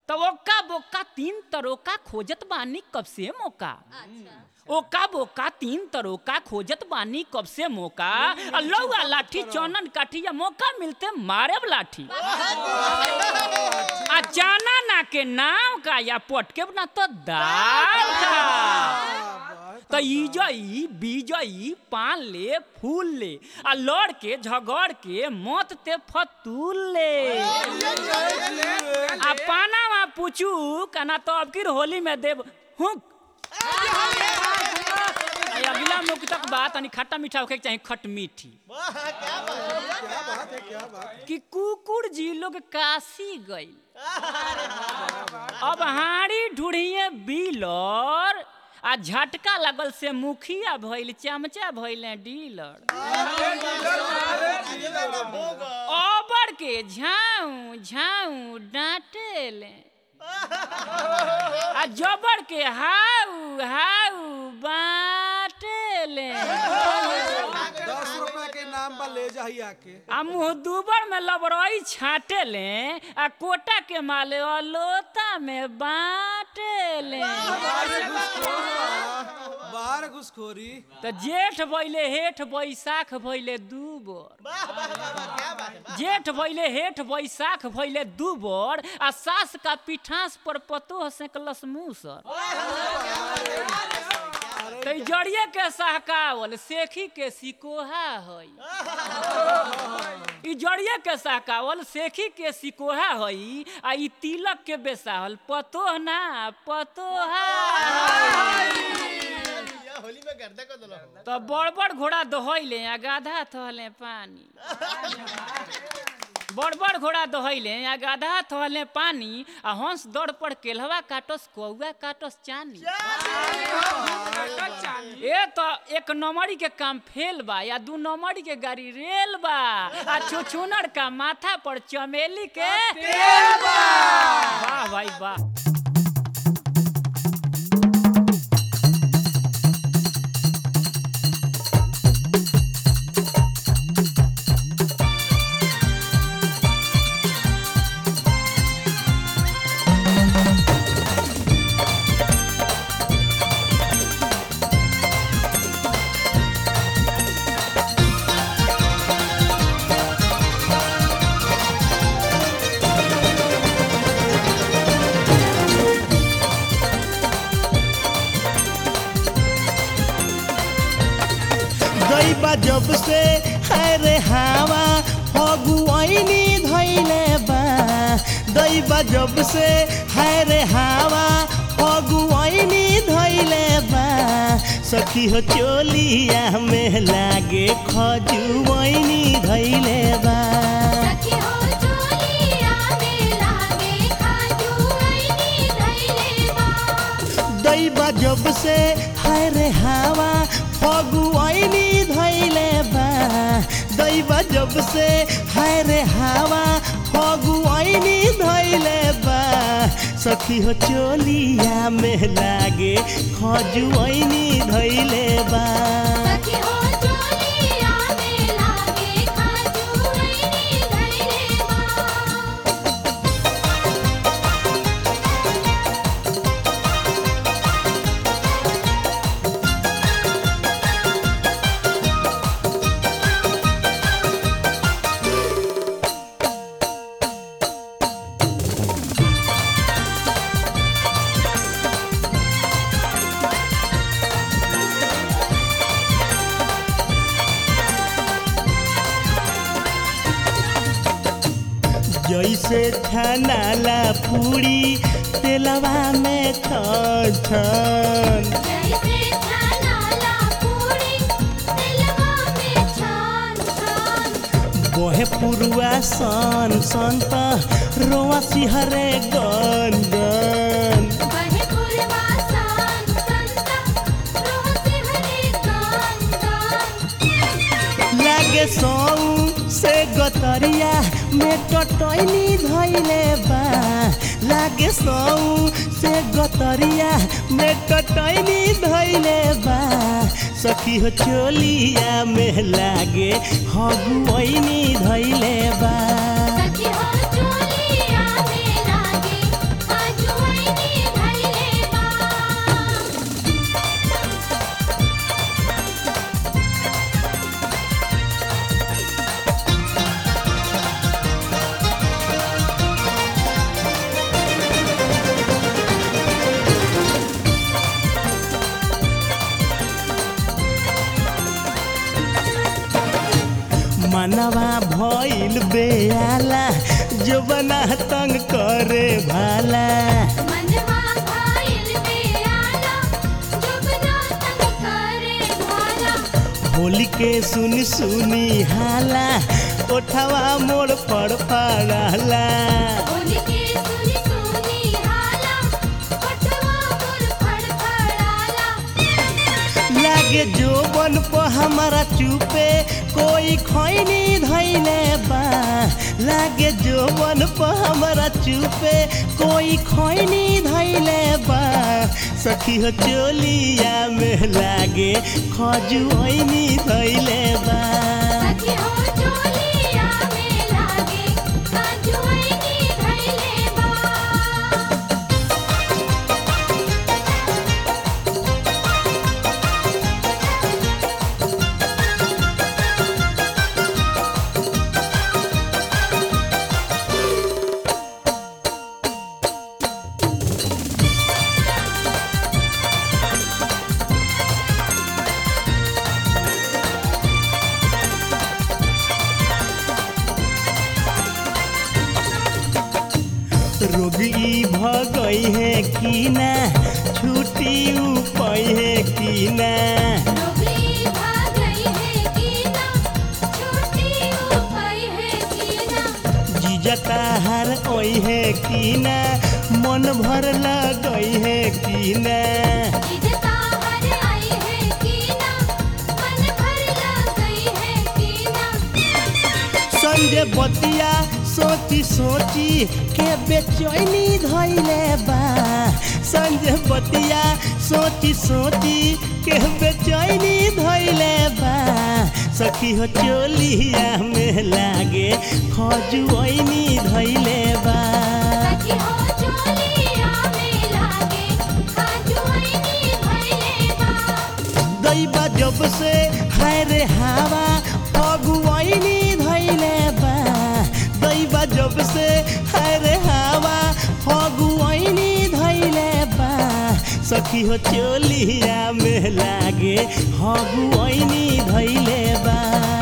तो ओका बोका तीन तरोका खोजत बानी कब से मौका ओका बोका तीन तरोका खोजत बानी कब से मौका आ लौआ लाठी चौनन काठी या मौका मिलते मारे लाठी आ जाना ना के नाम का या पटके ना तो दाल का तो इजई बीजई पान ले फूल ले आ लड़ के झगड़ के मत ते फतूल ले आ पाना मा पूछू कना तो अब किर होली में देव हुक आ अगला मुख तक बात तनी खट्टा मीठा होके के चाही खट मीठी कि कुकुर जी लोग काशी गई अब हाड़ी ढूढ़िए बिलर आ झटका लगल से मुखिया भइल चमचा भइले डीलर ओबर के झाऊ झाऊ डांटेले आ जबर के हाउ हाउ बाटेले दस रुपए के नाम पर ले जाही आके आ मुँह दुबर में लबरई छाटे ले आ कोटा के माले अलोता में बाटे ले बाहर घुसखोरी तो जेठ भइले हेठ बैसाख भइले दू बोर जेठ भइले हेठ बैसाख भइले दू बोर आ सास का पिठास पर पतोह सेकलस मूसर तो ई जड़िए के सहकावल सेखी के सिकोहा हई ई जड़िए के सहकावल सेखी के सिकोहा हई आ ई तिलक के बेसाहल पतोह ना पतोहा होली में गर्दा कर दलो तो बड़ बड़ घोड़ा दोहैले आ गाधा थहले पानी बड़ बड़ घोड़ा दोहैले आ गाधा थहले पानी आ हंस दौड़ पर केलवा काटस कौआ काटस चानी ए तो एक नंबरी के काम फेल बा या दू नंबरी के गाड़ी रेल बा आ छुछुनर का माथा पर चमेली के तेल बा वाह भाई वाह दैबा जब से है रे हावा फगुआइनी धैले बा दैबा जब से है रे हावा फगुआइनी धैले बा सखी हो चोलिया में लागे खजुआइनी धैले बा सखी हो चोलिया में लागे खाजुआइनी धइले बा दैबा जब से है रे हावा फगुआइनी धैले बा दैबा जब से है रे हावा फगुआइनी धैले बा सखी हो चोलिया में लागे खजुआइनी धैले बा सखी हो चोलिया में लागे खाजुआइनी धइले बा जैसे छनाला पूरी तेलवा में छन छन जैसे छानाला पूरी दिलवा में छान छान बोहे पुरुआ सन सन त रोआ सिहरे गन गन बहे पुरवा सान संता रोह से हरे गान गान लागे सौ से गतरिया में टटैनी धैले बा लागे सौ से गतरिया में टटैनी धैले बा सखी हो चोलिया में लागे हगुआइनी धैले बा सखी हो चोलिया में लागे भइल बेआला जो बना तंग करे भाला मनवा भाइल बेआला जुबना तंग करे भाला होली के सुनी सुनी हाला ओठवा मोड़ पर पड़ाला होली के सुनी सुनी हाला पटवा मोर फड़फड़ाला लागे जो बन पर हमारा चुपे कोई खैनी धैले बा लागे जो बन पर हमारा चुपे कोई खैनी धैले बा सखी हो चोलिया में लागे खजुआनी धैले बा सखी हो चोलिया में लागे काजुआनी धइले बा रोगी भगई है कि ना छुट्टी उपई है कि ना डोबली भाग गई है कीना छोटी उपाय है कीना जीजता हार ओई है कि ना मन भर लगई है कि ना इजता हर आई है कीना मन भर लग गई है कीना संजय बतिया सोची सोची के बेचैनी धैले बा संजय बतिया सोची सोची के बेचैनी धैले बा सखी हो चोलिया में लागे खजुआनी धैले बा सखी हो चोलिया में लागे काजुआनी धइले बा दैबा जब से हाय रे हवा फगुआनी धैले बा दैबा जब से हाय रे हवा फगुआनी धैले बा सखी हो चोलिया में लागे हगुआनी धैले बा